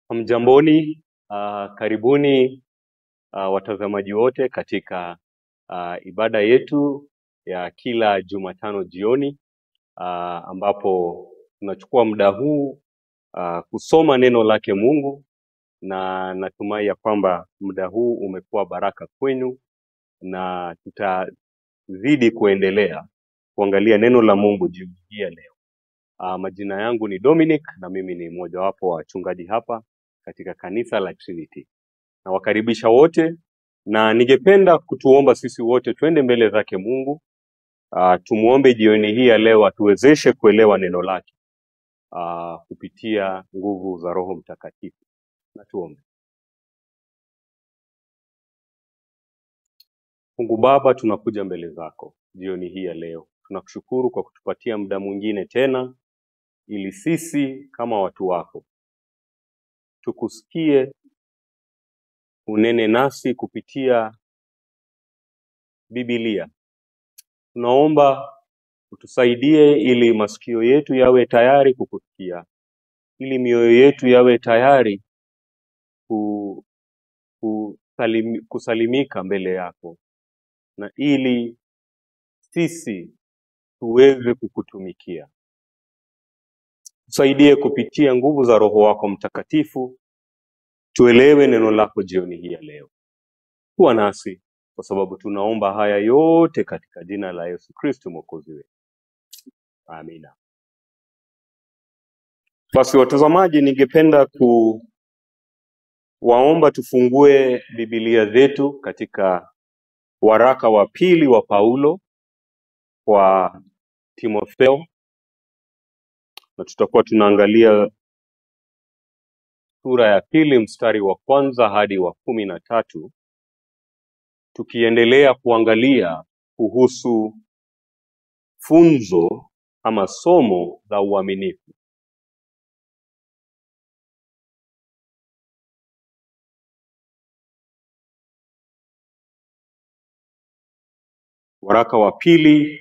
Hamjamboni, uh, karibuni uh, watazamaji wote katika uh, ibada yetu ya kila Jumatano jioni uh, ambapo tunachukua muda huu uh, kusoma neno lake Mungu na natumai ya kwamba muda huu umekuwa baraka kwenu na tutazidi kuendelea kuangalia neno la Mungu jioni hii ya leo. Uh, majina yangu ni Dominic na mimi ni mmojawapo wa wachungaji hapa katika kanisa la Trinity. Nawakaribisha wote na ningependa kutuomba sisi wote twende mbele zake Mungu. Uh, tumuombe jioni hii ya leo atuwezeshe kuelewa neno lake uh, kupitia nguvu za Roho Mtakatifu. Na tuombe. Mungu Baba, tunakuja mbele zako jioni hii ya leo. Tunakushukuru kwa kutupatia muda mwingine tena ili sisi kama watu wako tukusikie, unene nasi kupitia Biblia. Tunaomba utusaidie ili masikio yetu yawe tayari kukusikia, ili mioyo yetu yawe tayari ku, kusalim, kusalimika mbele yako, na ili sisi tuweze kukutumikia. Tusaidie kupitia nguvu za Roho wako Mtakatifu, tuelewe neno lako jioni hii ya leo. Kuwa nasi kwa sababu tunaomba haya yote katika jina la Yesu Kristo mwokozi wetu. Amina. Basi watazamaji, ningependa kuwaomba tufungue Biblia zetu katika waraka wa pili wa Paulo kwa Timotheo, na tutakuwa tunaangalia sura ya pili mstari wa kwanza hadi wa kumi na tatu tukiendelea kuangalia kuhusu funzo ama somo la uaminifu. Waraka wa pili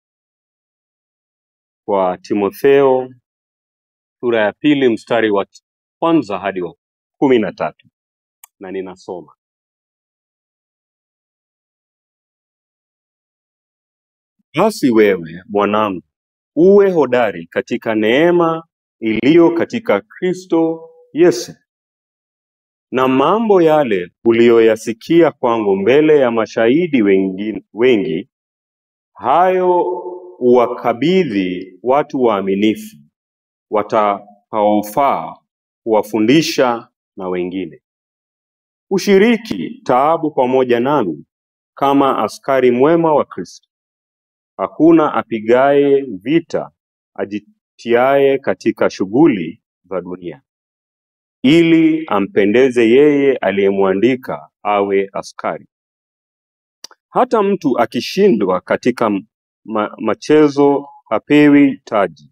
kwa Timotheo sura ya pili mstari wa kwanza hadi wa kumi na tatu na ninasoma: Basi wewe mwanangu, uwe hodari katika neema iliyo katika Kristo Yesu, na mambo yale uliyoyasikia kwangu mbele ya mashahidi wengi, wengi hayo uwakabidhi watu waaminifu watakaofaa kuwafundisha na wengine. Ushiriki taabu pamoja nami kama askari mwema wa Kristo. Hakuna apigaye vita ajitiaye katika shughuli za dunia, ili ampendeze yeye aliyemwandika awe askari. Hata mtu akishindwa katika ma machezo hapewi taji,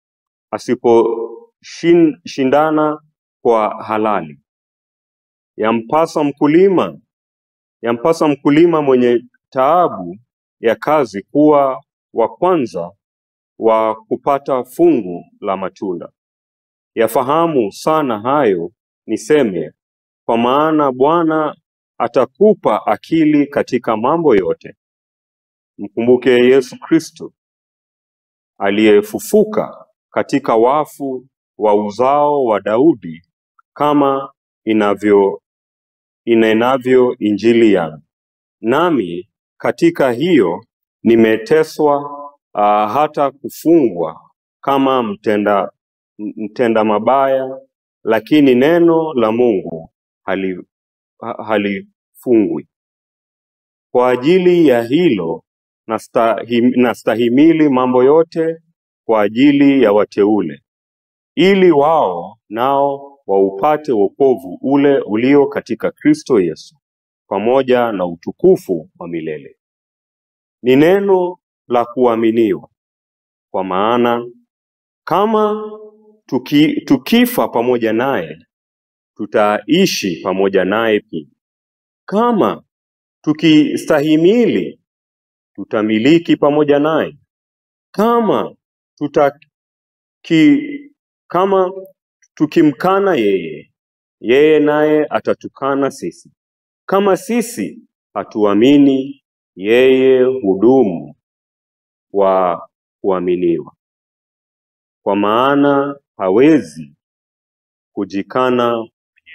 asiposhindana kwa halali. Yampasa mkulima yampasa mkulima mwenye taabu ya kazi kuwa wa kwanza wa kupata fungu la matunda. Yafahamu sana hayo niseme, kwa maana Bwana atakupa akili katika mambo yote. Mkumbuke Yesu Kristo aliyefufuka katika wafu wa uzao wa Daudi, kama inavyo inenavyo Injili yangu. Nami katika hiyo nimeteswa uh, hata kufungwa kama mtenda, mtenda mabaya, lakini neno la Mungu hali, ha- halifungwi. Kwa ajili ya hilo nastahim, nastahimili mambo yote kwa ajili ya wateule, ili wao nao waupate wokovu ule ulio katika Kristo Yesu, pamoja na utukufu wa milele. Ni neno la kuaminiwa, kwa maana kama tuki, tukifa pamoja naye, tutaishi pamoja naye pia. Kama tukistahimili, tutamiliki pamoja naye. Kama tutaki, kama tukimkana yeye, yeye naye atatukana sisi. Kama sisi hatuamini, yeye hudumu kwa kuaminiwa, kwa maana hawezi kujikana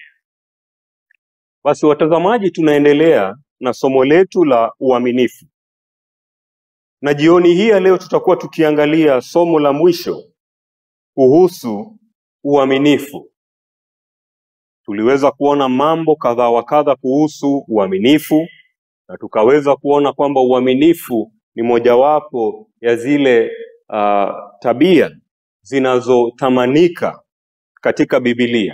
basi watazamaji, tunaendelea na somo letu la uaminifu, na jioni hii ya leo tutakuwa tukiangalia somo la mwisho kuhusu uaminifu. Tuliweza kuona mambo kadha wa kadha kuhusu uaminifu, na tukaweza kuona kwamba uaminifu ni mojawapo ya zile uh, tabia zinazotamanika katika Biblia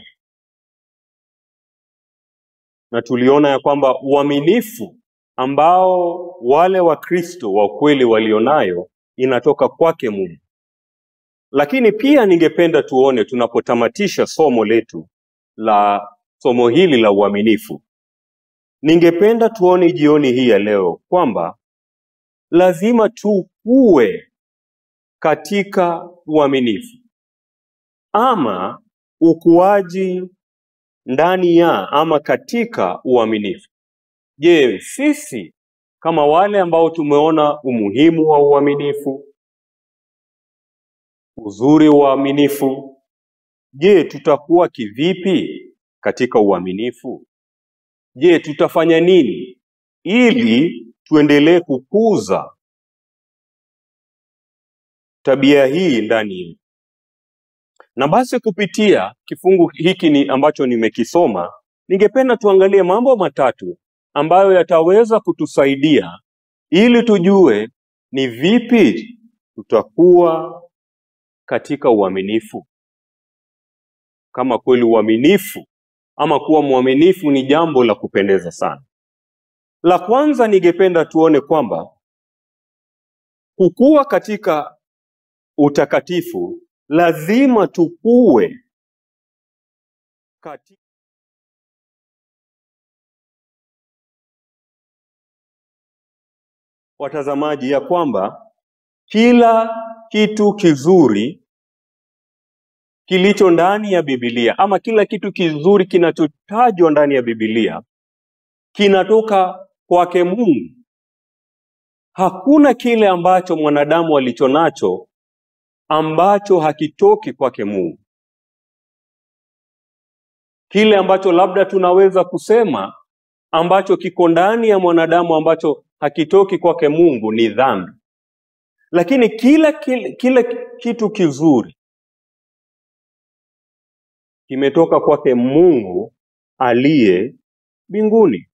na tuliona ya kwamba uaminifu ambao wale Wakristo wa ukweli walionayo inatoka kwake Mungu. Lakini pia ningependa tuone tunapotamatisha somo letu la somo hili la uaminifu, ningependa tuone jioni hii ya leo kwamba lazima tukue katika uaminifu ama ukuaji ndani ya ama katika uaminifu. Je, sisi kama wale ambao tumeona umuhimu wa uaminifu, uzuri wa uaminifu, je, tutakuwa kivipi katika uaminifu? Je, tutafanya nini ili tuendelee kukuza tabia hii ndani yetu? Na basi kupitia kifungu hiki ni ambacho nimekisoma, ningependa tuangalie mambo matatu ambayo yataweza kutusaidia ili tujue ni vipi tutakuwa katika uaminifu. Kama kweli uaminifu ama kuwa mwaminifu ni jambo la kupendeza sana. La kwanza ningependa tuone kwamba kukua katika utakatifu lazima tukue katika watazamaji, ya kwamba kila kitu kizuri kilicho ndani ya Biblia ama kila kitu kizuri kinachotajwa ndani ya Biblia kinatoka kwake Mungu. Hakuna kile ambacho mwanadamu alicho nacho ambacho hakitoki kwake Mungu. Kile ambacho labda tunaweza kusema ambacho kiko ndani ya mwanadamu ambacho hakitoki kwake Mungu ni dhambi, lakini kila, kila, kila kitu kizuri kimetoka kwake Mungu aliye mbinguni.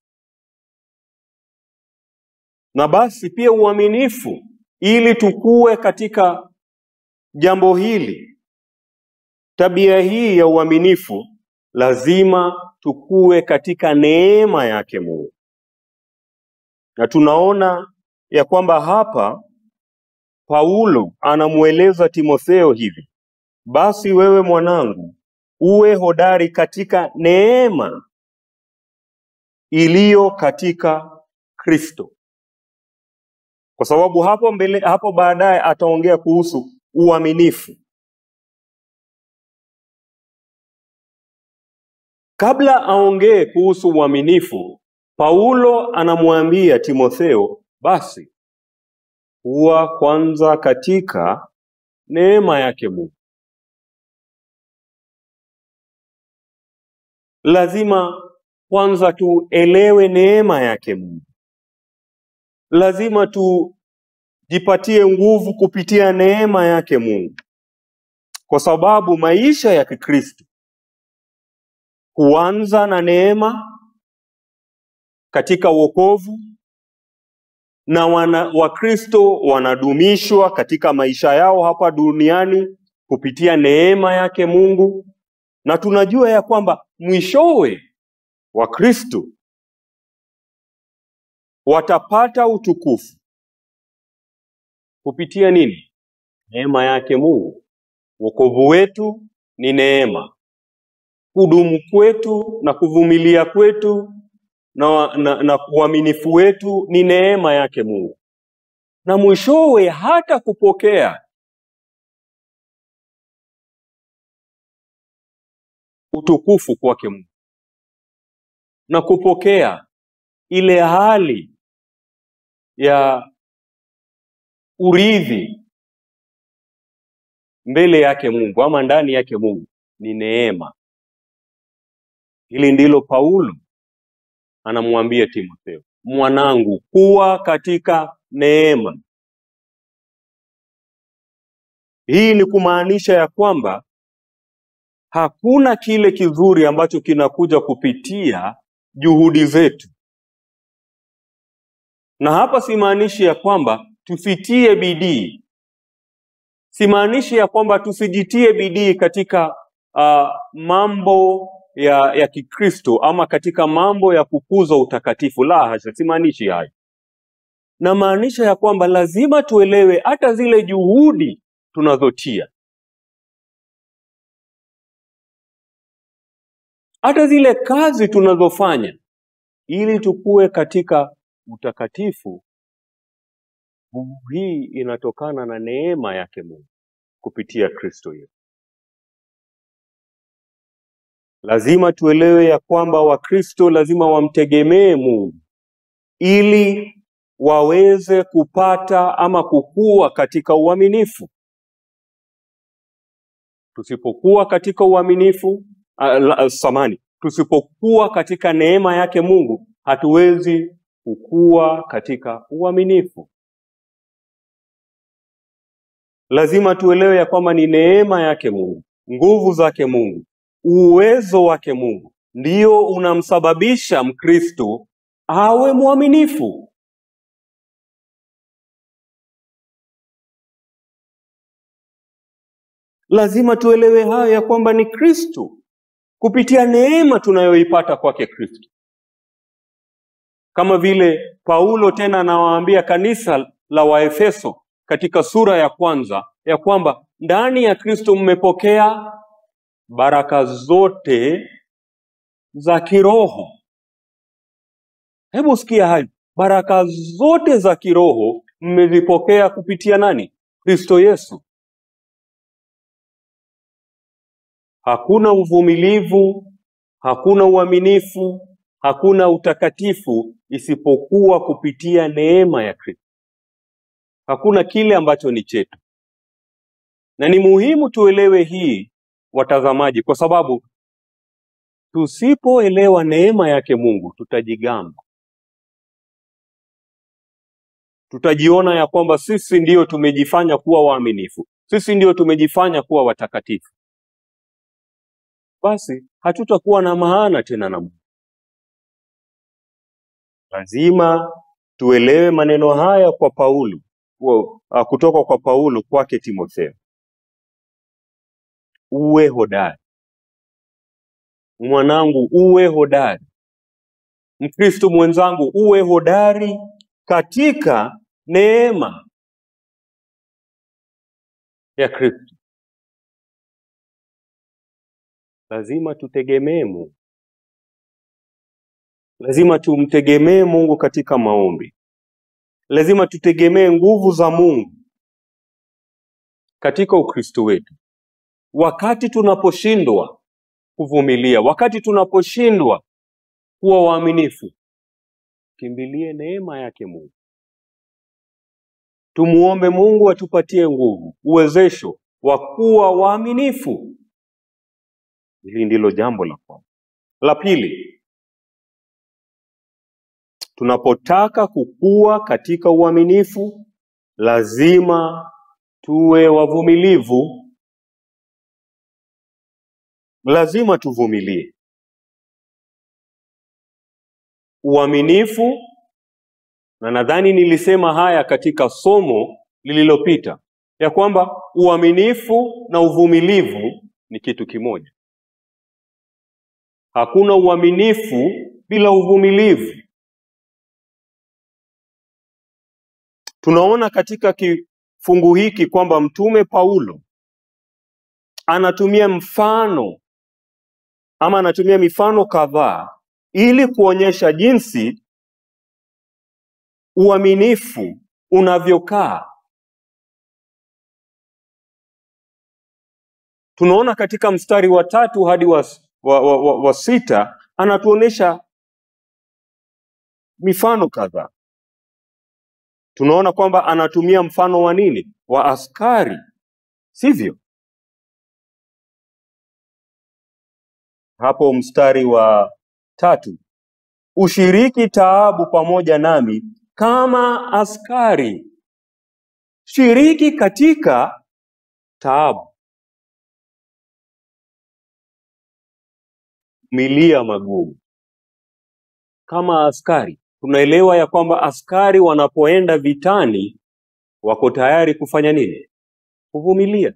Na basi pia uaminifu, ili tukue katika jambo hili, tabia hii ya uaminifu, lazima tukue katika neema yake Mungu. Na tunaona ya kwamba hapa Paulo anamweleza Timotheo hivi: basi wewe mwanangu, uwe hodari katika neema iliyo katika Kristo. Kwa sababu hapo mbele, hapo baadaye ataongea kuhusu uaminifu. Kabla aongee kuhusu uaminifu, Paulo anamwambia Timotheo, basi kuwa kwanza katika neema yake Mungu. Lazima kwanza tuelewe neema yake Mungu. Lazima tujipatie nguvu kupitia neema yake Mungu, kwa sababu maisha ya Kikristo huanza na neema katika wokovu, na wana, Wakristo wanadumishwa katika maisha yao hapa duniani kupitia neema yake Mungu, na tunajua ya kwamba mwishowe Wakristo watapata utukufu kupitia nini? Neema yake Mungu. Wokovu wetu ni neema, kudumu kwetu na kuvumilia kwetu na, na, na uaminifu wetu ni neema yake Mungu, na mwishowe hata kupokea utukufu kwake Mungu. na kupokea ile hali ya urithi mbele yake Mungu ama ndani yake Mungu ni neema. Hili ndilo Paulo anamwambia Timotheo, mwanangu, kuwa katika neema. Hii ni kumaanisha ya kwamba hakuna kile kizuri ambacho kinakuja kupitia juhudi zetu, na hapa simaanishi ya kwamba tusitie bidii, simaanishi ya kwamba tusijitie bidii katika uh, mambo ya, ya Kikristo ama katika mambo ya kukuza utakatifu. La hasha, simaanishi hayo. Namaanisha ya kwamba lazima tuelewe hata zile juhudi tunazotia, hata zile kazi tunazofanya ili tukue katika utakatifu. Nguvu hii inatokana na neema yake Mungu kupitia Kristo Yesu. Lazima tuelewe ya kwamba Wakristo lazima wamtegemee Mungu ili waweze kupata ama kukua katika uaminifu. Tusipokuwa katika uaminifu uh, samani, tusipokuwa katika neema yake Mungu, hatuwezi kukua katika uaminifu. Lazima tuelewe ya kwamba ni neema yake Mungu, nguvu zake Mungu, uwezo wake Mungu ndio unamsababisha Mkristo awe mwaminifu. Lazima tuelewe hayo ya kwamba ni Kristo kupitia neema tunayoipata kwake Kristo, kama vile Paulo tena anawaambia kanisa la Waefeso katika sura ya kwanza ya kwamba ndani ya Kristo mmepokea baraka zote za kiroho. Hebu sikia hayo, baraka zote za kiroho mmezipokea kupitia nani? Kristo Yesu. Hakuna uvumilivu, hakuna uaminifu, hakuna utakatifu isipokuwa kupitia neema ya Kristo. Hakuna kile ambacho ni chetu, na ni muhimu tuelewe hii, watazamaji, kwa sababu tusipoelewa neema yake Mungu tutajigamba, tutajiona ya kwamba sisi ndio tumejifanya kuwa waaminifu, sisi ndio tumejifanya kuwa watakatifu, basi hatutakuwa na maana tena na Mungu. Lazima tuelewe maneno haya kwa Paulo wa- ah, kutoka kwa Paulo kwake Timotheo, uwe hodari mwanangu, uwe hodari Mkristo mwenzangu, uwe hodari katika neema ya Kristo. Lazima tutegemee Mungu, lazima tumtegemee Mungu katika maombi, lazima tutegemee nguvu za Mungu katika Ukristo wetu. Wakati tunaposhindwa kuvumilia, wakati tunaposhindwa kuwa waaminifu, kimbilie neema yake Mungu. Tumuombe Mungu atupatie nguvu, uwezesho wa kuwa waaminifu. Hili ndilo jambo la kwanza. La pili, tunapotaka kukua katika uaminifu, lazima tuwe wavumilivu, lazima tuvumilie. Uaminifu, na nadhani nilisema haya katika somo lililopita, ya kwamba uaminifu na uvumilivu ni kitu kimoja. Hakuna uaminifu bila uvumilivu. Tunaona katika kifungu hiki kwamba Mtume Paulo anatumia mfano ama anatumia mifano kadhaa ili kuonyesha jinsi uaminifu unavyokaa. Tunaona katika mstari wa tatu hadi wa, wa, wa, wa, wa sita anatuonyesha mifano kadhaa. Tunaona kwamba anatumia mfano wa nini? Wa askari, sivyo? Hapo mstari wa tatu, ushiriki taabu pamoja nami kama askari. Shiriki katika taabu, milia magumu kama askari. Tunaelewa ya kwamba askari wanapoenda vitani wako tayari kufanya nini? Kuvumilia,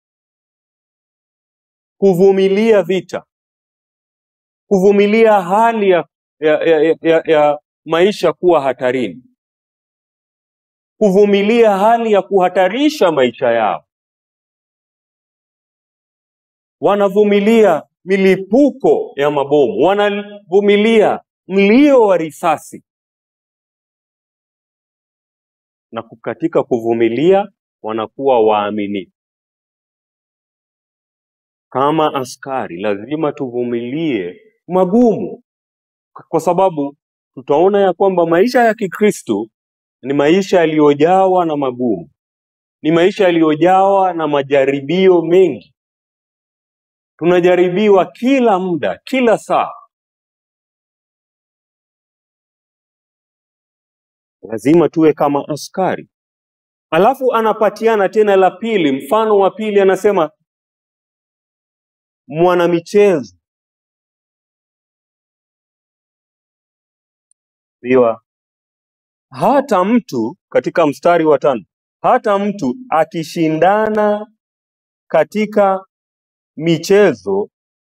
kuvumilia vita, kuvumilia hali ya, ya, ya, ya, ya maisha kuwa hatarini, kuvumilia hali ya kuhatarisha maisha yao. Wanavumilia milipuko ya mabomu, wanavumilia mlio wa risasi, na katika kuvumilia wanakuwa waaminifu. Kama askari, lazima tuvumilie magumu, kwa sababu tutaona ya kwamba maisha ya Kikristo ni maisha yaliyojawa na magumu, ni maisha yaliyojawa na majaribio mengi. Tunajaribiwa kila muda, kila saa. Lazima tuwe kama askari. Alafu anapatiana tena la pili, mfano wa pili, anasema mwanamichezo Biwa. Hata mtu katika mstari wa tano, hata mtu akishindana katika michezo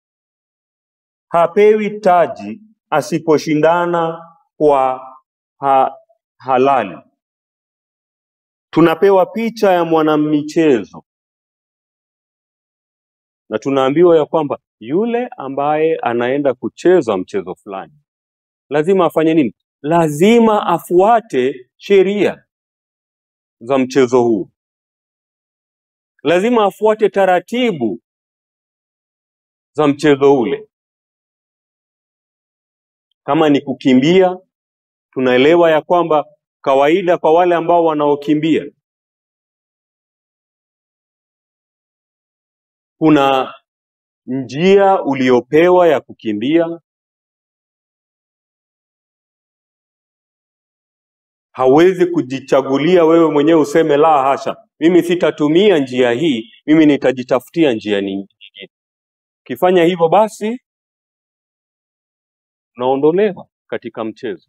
hapewi taji asiposhindana kwa ha halali. Tunapewa picha ya mwanamichezo na tunaambiwa ya kwamba yule ambaye anaenda kucheza mchezo fulani lazima afanye nini? Lazima afuate sheria za mchezo huu, lazima afuate taratibu za mchezo ule. Kama ni kukimbia, tunaelewa ya kwamba kawaida kwa wale ambao wanaokimbia kuna njia uliopewa ya kukimbia. Hauwezi kujichagulia wewe mwenyewe useme la hasha, mimi sitatumia njia hii, mimi nitajitafutia njia nyingine. Ukifanya hivyo, basi unaondolewa katika mchezo.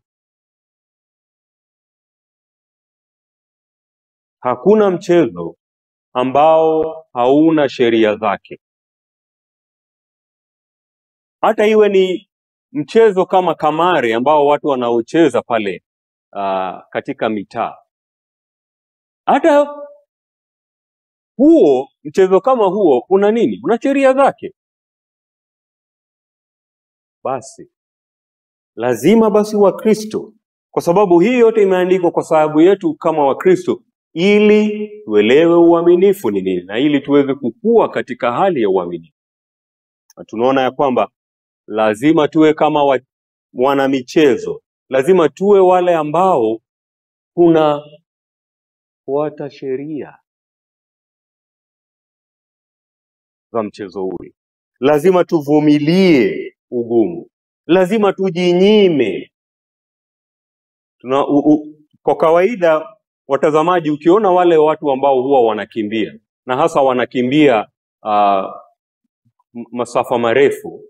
Hakuna mchezo ambao hauna sheria zake. Hata iwe ni mchezo kama kamari ambao watu wanaocheza pale uh, katika mitaa, hata huo mchezo kama huo una nini? Una sheria zake. Basi lazima basi Wakristo, kwa sababu hii yote imeandikwa kwa sababu yetu kama Wakristo, ili tuelewe uaminifu ni nini na ili tuweze kukua katika hali ya uaminifu. Na tunaona ya kwamba lazima tuwe kama wa, wanamichezo, lazima tuwe wale ambao tunafuata sheria za mchezo ule. Lazima tuvumilie ugumu, lazima tujinyime. Tuna, u, u, kwa kawaida watazamaji, ukiona wale watu ambao huwa wanakimbia na hasa wanakimbia uh, masafa marefu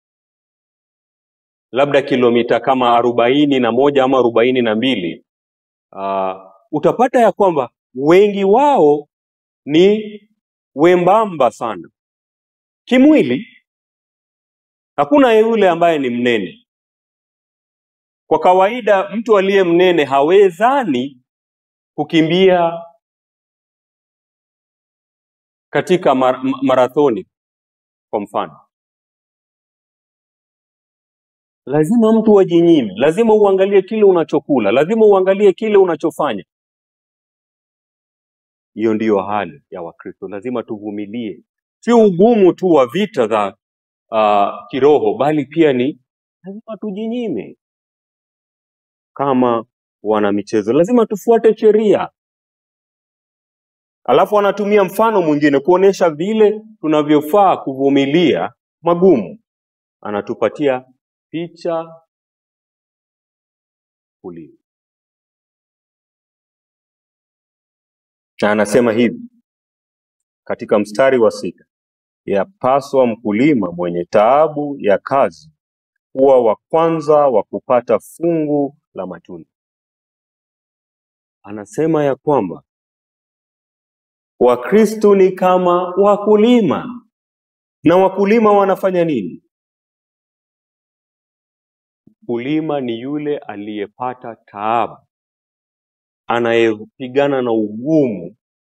labda kilomita kama arobaini na moja ama arobaini na mbili uh, utapata ya kwamba wengi wao ni wembamba sana kimwili. Hakuna yule ambaye ni mnene. Kwa kawaida mtu aliye mnene hawezani kukimbia katika mar marathoni kwa mfano. Lazima mtu ajinyime, lazima uangalie kile unachokula, lazima uangalie kile unachofanya. Hiyo ndiyo hali ya Wakristo, lazima tuvumilie, sio ugumu tu wa vita za uh, kiroho, bali pia ni lazima tujinyime kama wana michezo, lazima tufuate sheria. Alafu anatumia mfano mwingine kuonesha vile tunavyofaa kuvumilia magumu. Anatupatia picha tulivu, na anasema hivi katika mstari wa sita, yapaswa mkulima mwenye taabu ya kazi kuwa wa kwanza wa kupata fungu la matunda. Anasema ya kwamba Wakristo ni kama wakulima, na wakulima wanafanya nini? Mkulima ni yule aliyepata taabu, anayepigana na ugumu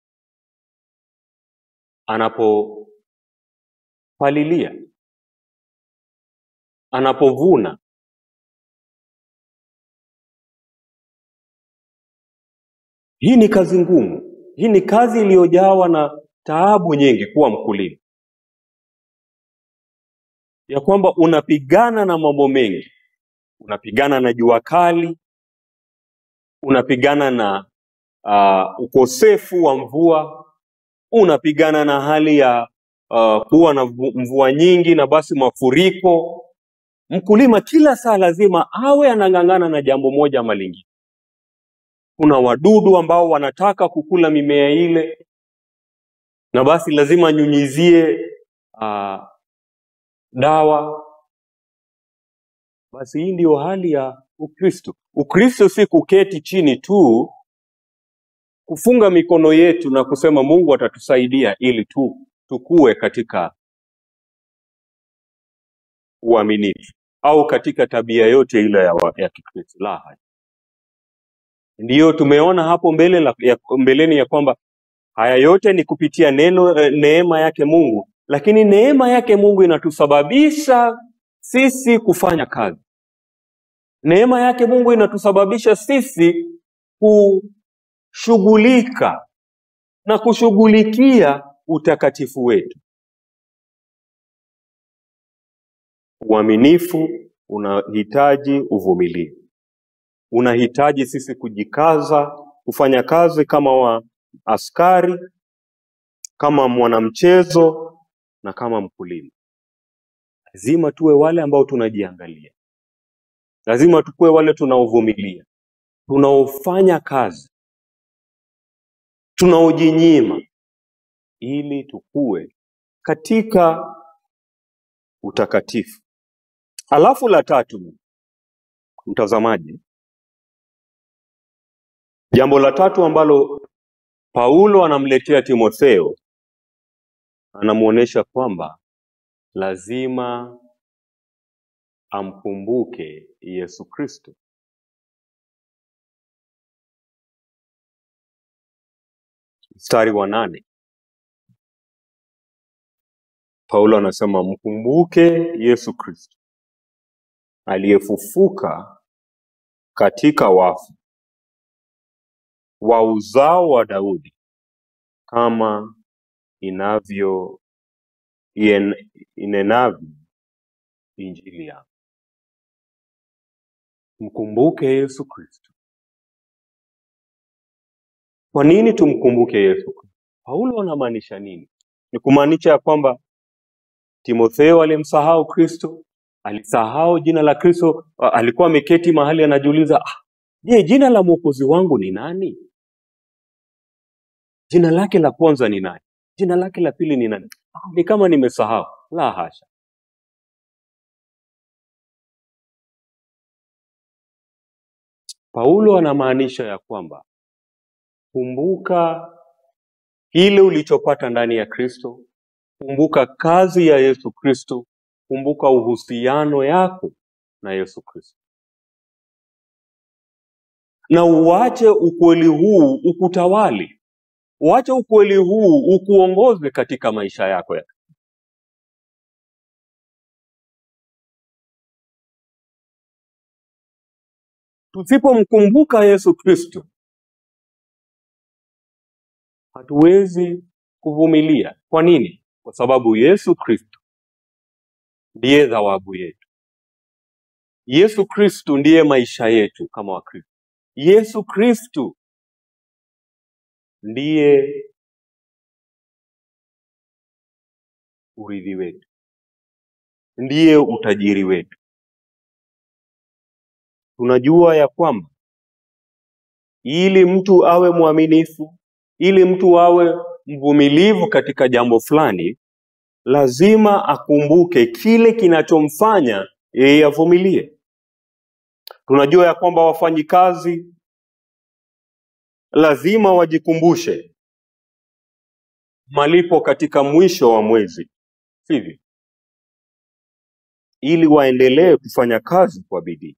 anapopalilia, anapovuna. Hii ni kazi ngumu, hii ni kazi iliyojawa na taabu nyingi, kuwa mkulima, ya kwamba unapigana na mambo mengi, unapigana na jua kali, unapigana na uh, ukosefu wa mvua, unapigana na hali ya uh, kuwa na mvu- mvua nyingi na basi mafuriko. Mkulima kila saa lazima awe anang'ang'ana na jambo moja ama lingine. Kuna wadudu ambao wanataka kukula mimea ile, na basi lazima anyunyizie uh, dawa. Basi hii ndiyo hali ya Ukristo. Ukristo si kuketi chini tu kufunga mikono yetu na kusema Mungu atatusaidia ili tu tukue katika uaminifu au katika tabia yote ile ya, wa- ya Kikristo. La hasha. Ndiyo tumeona hapo mbele la, ya, mbeleni ya kwamba haya yote ni kupitia neno eh, neema yake Mungu, lakini neema yake Mungu inatusababisha sisi kufanya kazi. Neema yake Mungu inatusababisha sisi kushughulika na kushughulikia utakatifu wetu. Uaminifu unahitaji uvumilivu, unahitaji sisi kujikaza kufanya kazi kama wa askari, kama mwanamchezo na kama mkulima. Lazima tuwe wale ambao tunajiangalia, lazima tukuwe wale tunaovumilia, tunaofanya kazi, tunaojinyima, ili tukue katika utakatifu. Alafu la tatu, mtazamaji, jambo la tatu ambalo Paulo anamletea Timotheo, anamwonyesha kwamba lazima amkumbuke Yesu Kristo. Mstari wa nane, Paulo anasema mkumbuke Yesu Kristo aliyefufuka katika wafu wa uzao wa Daudi kama inavyo ien- inenavyo injili yako. Mkumbuke Yesu Kristo. Kwa nini tumkumbuke Yesu Kristo? Paulo anamaanisha nini? Ni kumaanisha ya kwamba Timotheo alimsahau Kristo, alisahau jina la Kristo, a- alikuwa ameketi mahali anajiuliza, "Ah, je, jina la mwokozi wangu ni nani? Jina lake la kwanza ni nani? Jina lake la pili ni nani? Ah, Ni kama nimesahau. La hasha. Paulo anamaanisha ya kwamba kumbuka kile ulichopata ndani ya Kristo, kumbuka kazi ya Yesu Kristo, kumbuka uhusiano yako na Yesu Kristo, na uache ukweli huu ukutawali, uache ukweli huu ukuongoze katika maisha yako. ya- Tusipomkumbuka Yesu Kristo, hatuwezi kuvumilia. Kwa nini? Kwa sababu Yesu Kristo ndiye thawabu yetu. Yesu Kristu ndiye maisha yetu kama Wakristo. Yesu Kristu ndiye urithi wetu, ndiye utajiri wetu. Tunajua ya kwamba ili mtu awe mwaminifu, ili mtu awe mvumilivu katika jambo fulani, lazima akumbuke kile kinachomfanya yeye avumilie. Tunajua ya kwamba wafanyikazi lazima wajikumbushe malipo katika mwisho wa mwezi, sivyo? Ili waendelee kufanya kazi kwa bidii.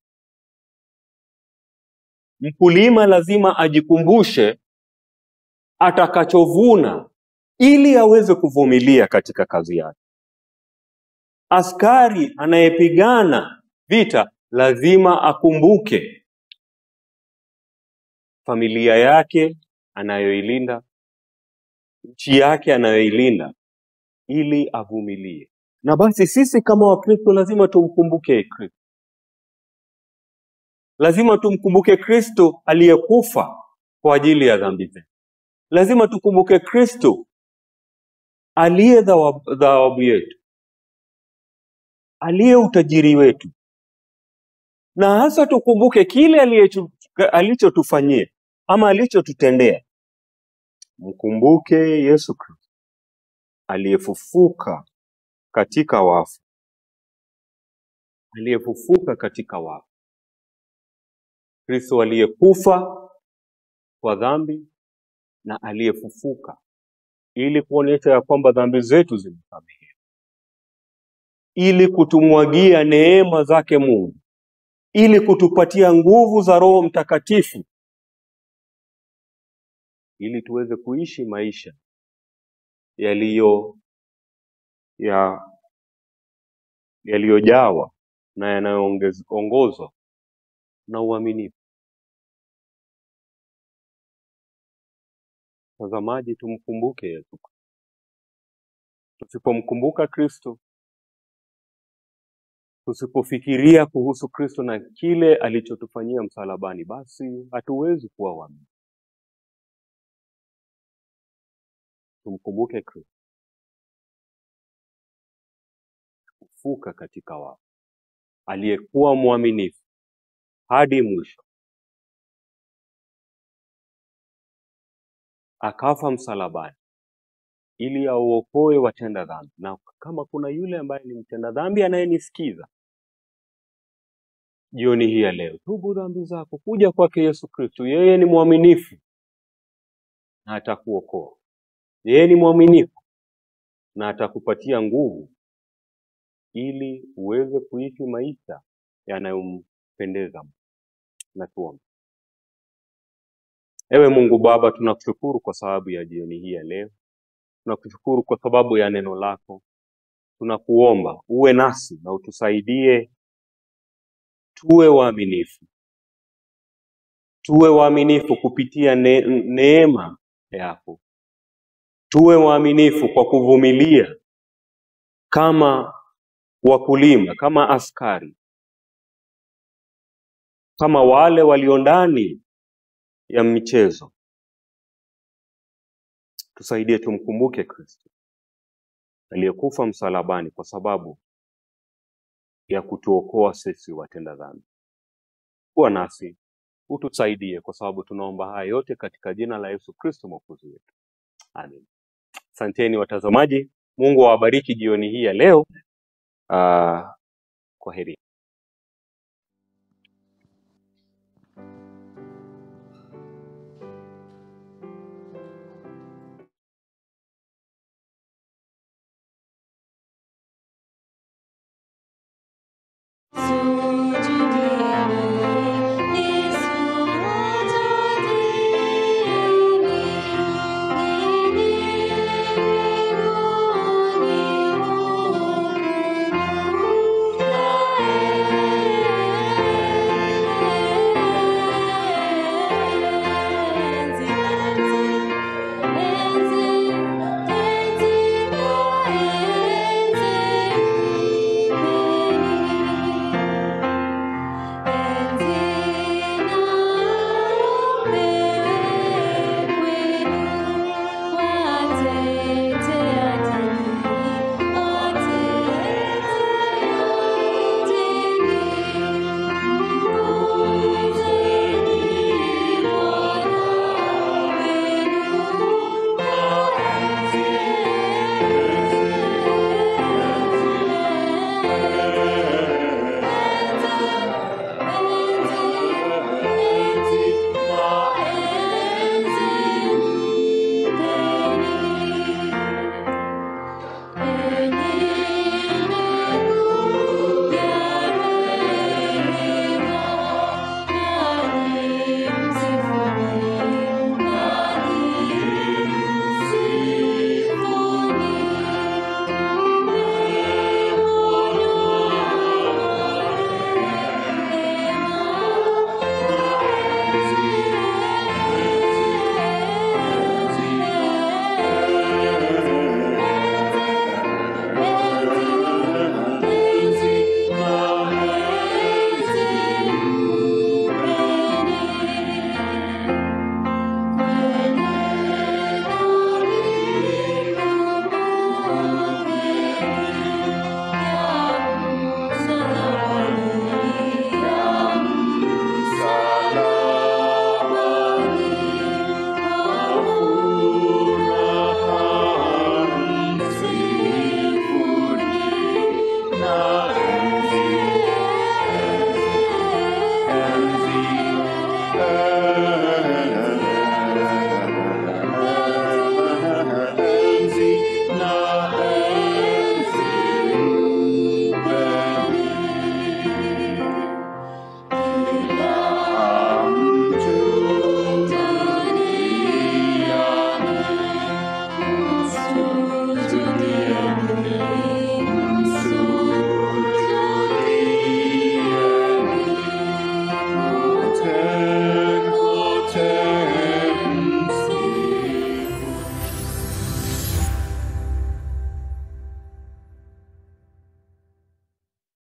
Mkulima lazima ajikumbushe atakachovuna ili aweze kuvumilia katika kazi yake. Askari anayepigana vita lazima akumbuke familia yake anayoilinda, nchi yake anayoilinda ili avumilie. Na basi sisi kama Wakristo lazima tumkumbuke Kristo, lazima tumkumbuke Kristo aliyekufa kwa ajili ya dhambi zetu. Lazima tukumbuke Kristo aliye dhawa- dhawabu yetu, aliye utajiri wetu, na hasa tukumbuke kile aliyetu- alichotufanyia ama alichotutendea. Mkumbuke Yesu Kristo aliyefufuka katika wafu, aliyefufuka katika wafu, Kristo aliyekufa kwa dhambi na aliyefufuka ili kuonyesha ya kwamba dhambi zetu zimesamehewa, ili kutumwagia neema zake Mungu, ili kutupatia nguvu za Roho Mtakatifu, ili tuweze kuishi maisha yaliyo ya yaliyojawa na yanayoongozwa na uaminifu. Tazamaji, tumkumbuke Yesu. Tusipomkumbuka Kristo, tusipofikiria kuhusu Kristo na kile alichotufanyia msalabani, basi hatuwezi kuwa waaminifu. Tumkumbuke Kristo kufuka katika wafu, aliyekuwa mwaminifu hadi mwisho, akafa msalabani ili auokoe watenda dhambi. Na kama kuna yule ambaye ni mtenda dhambi anayenisikiza jioni hii ya leo, tubu dhambi zako, kuja kwake Yesu Kristo. Yeye ni mwaminifu na atakuokoa. Yeye ni mwaminifu na atakupatia nguvu ili uweze kuishi maisha yanayompendeza Mungu. Na tuombe. Ewe Mungu Baba, tunakushukuru kwa sababu ya jioni hii ya leo. Tunakushukuru kwa sababu ya neno lako. Tunakuomba uwe nasi na utusaidie tuwe waaminifu, tuwe waaminifu kupitia ne neema yako, tuwe waaminifu kwa kuvumilia kama wakulima, kama askari, kama wale walio ndani ya michezo. Tusaidie tumkumbuke Kristo aliyekufa msalabani kwa sababu ya kutuokoa sisi watenda dhambi. Kuwa nasi, utusaidie kwa sababu tunaomba haya yote katika jina la Yesu Kristo mwokozi wetu. Amen. Asanteni watazamaji, Mungu awabariki jioni hii ya leo. Uh, kwa heri. Yesu